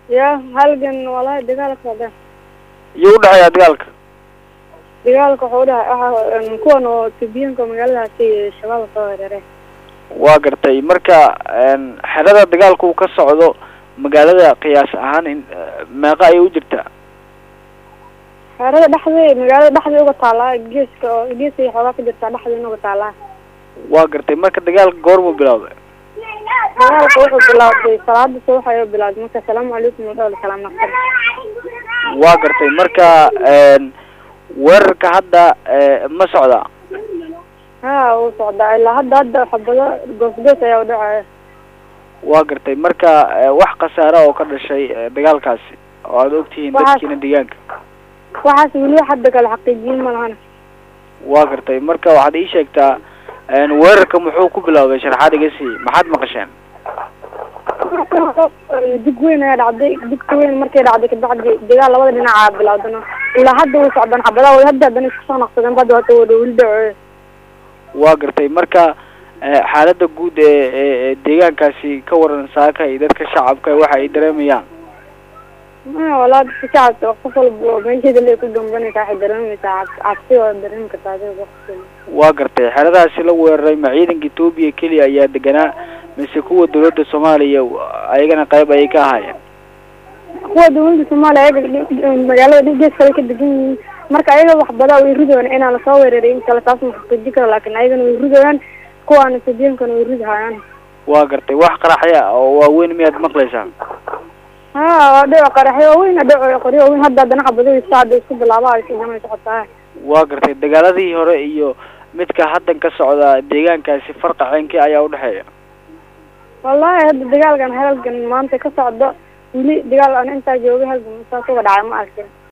ya halgan walahi dagaalka socda iyo udhexeeya dagaalka dagaalka wuxuu udhahay waxa kuwan oo tubiyanka magaaladaasi shabaab soo weerare waa gartay marka xerada dagaalka uu ka socdo magaalada qiyaas ahaan in meeqa ayay u jirtaa xerada dhexdii magaalada dhexdii uga taalaa geeska oo geeskay xoogaa ka jirtaa dhexdiina uga taalaa waa gartay marka dagaalka goormuu bilowday dagaalka wuxuu bilowday salaada subax ayuu bilowday marka asalaamu calaykum wadhawla salaam naqsan waa gartay marka weerarka hadda ma socdaa ha wuu socdaa ilaa hadda hadda xabado goosgoos ayaa udhacaya waa gartay marka wax khasaare oo ka dhashay dagaalkaasi oo aada ogtihiin dadkiina deegaanka waxaas weli hadda kale xaqiijiyin ma lahana waa gartay marka waxaad ii sheegtaa weerarka muxuu ku bilowday sharaxaad iga sii maxaad maqasheen dig weyn ayaa dhacday digta weyn markay dhacday kabacdi dagaal labada dhinacaa bilowdana ilaa hadda way socdaan xabadaha way hadda haddana isku soo naqsadeen badda hata wada weli dhaco waa gartay marka xaalada guud ee ee deegaankaasi ka waran saaka iyo dadka shacabka waxa ay dareemayaan walaa dadka shacabka qof walba meesheeda le ku gambanaysa waxay dareemaysaa cabsi oo dareemi kartaa adiga waa gartay xeradahaasi la weeraray ma ciidanka etoobiya keliya ayaa deganaa mise kuwa dawladda soomaaliya ayagana qayb ayay ka ahaayeen kuwa dawladda soomaaliya ayaga magaalada gees kale ka degan yihiin marka ayaga waxbadaa way ridayaan inaan lasoo weeraray in kale taas ma xaqiijin karo laakin ayagana way ridayaan kuwaana sadiyankana way ridahayaan waa gartay wax qaraxya oo waaweyn miyaad maqlaysaa ha waa dhico qaraxyo waaweyn dhico qoryo waaweyn hadda haddana xabadadiisa hadda isku bilaaba ay sidanay socotaa waa gartay dagaaladii hore iyo midka haddan ka socda deegaankaasi farqa ceenkii ayaa udhexeeya wallahi hadda dagaalkan halgan maanta ka socdo weli dagaal aan intaa joogay halgan saas uga dhacay ma arkin